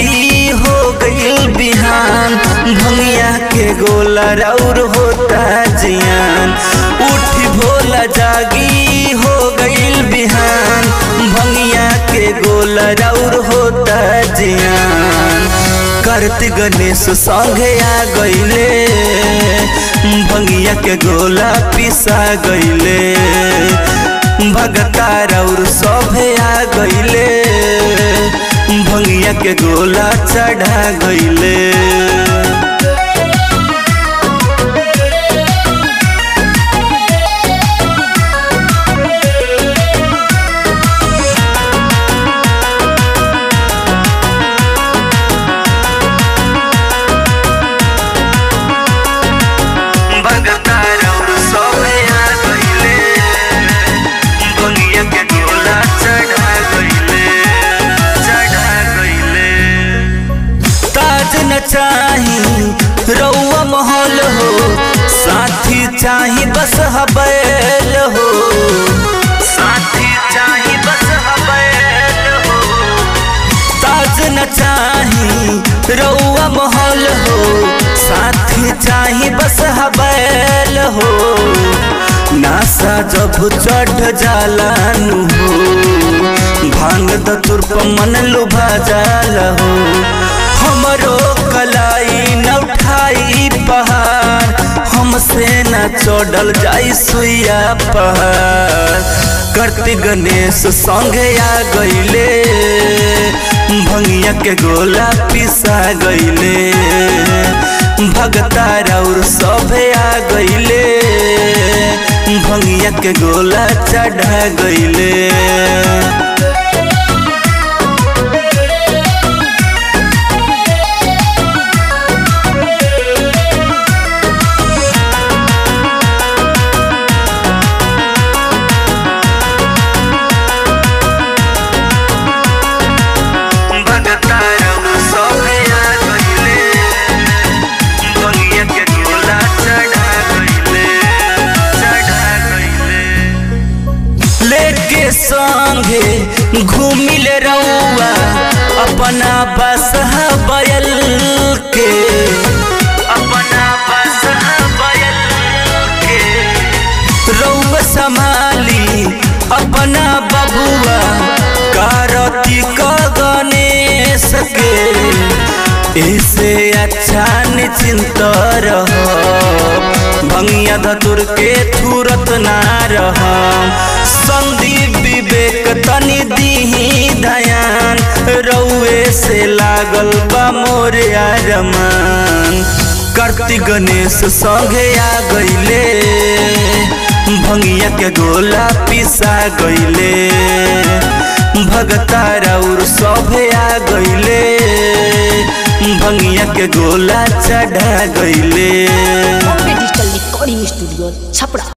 जागी हो गईल बिहान भंगिया के गोला राउर होता जियान उठी भोला जागी हो गईल बिहान भंगिया के गोला राउर होता जियान कार्तिक गणेश संगे आ गईले भंगिया के गोला पिसा गईले भगता राउर सभे आ गईले भंगिया के गोला चढ़ा गईले भगता राउर सभे आ गईले भंगिया के गोला चढ़ा गईले चढ़ा गईले ताज न चाही रउआ महल हो साथी चाही बस हबैल हो साथी चाही बस हबैल हो ताज न चाही रउआ महल हो साथी चाही बस हबैल हो नासा जब चढ़ जाला नु हो भांग द तुर्प मन लुभा जाला हो हमरो कलाई न उठाई पहाड़ हमसे न चढ़ल जाई सुइया पहाड़ कार्तिक गणेश संगे आ गईले भंगिया के गोला पिसा गईले भगता राउर सभे आ गईले भंगिया के गोला चढ़ा गईले भगता राउर सभे आ गईले भंगिया के गोला चढ़ा गईले चढ़ा गईले लेके संगे घूमिल रउआ अपना बस बैल के अपना बस बैल के रउआ संभाली अपना बबुआ कार्तिक गणेश के इसे अच्छा निश्चिंत रह भंगिया धतुर के थूरत ना रह संदीप विवेक तनि दीही दयान रउए से लागल बा मोरे आरमान कार्तिक गणेश संगे आ गईले भंगिया के गोला पिसा गईले भगता राउर सभे आ गईले भंगिया के गोला चढ़ा गईले Bombay digital recording studio Chhapra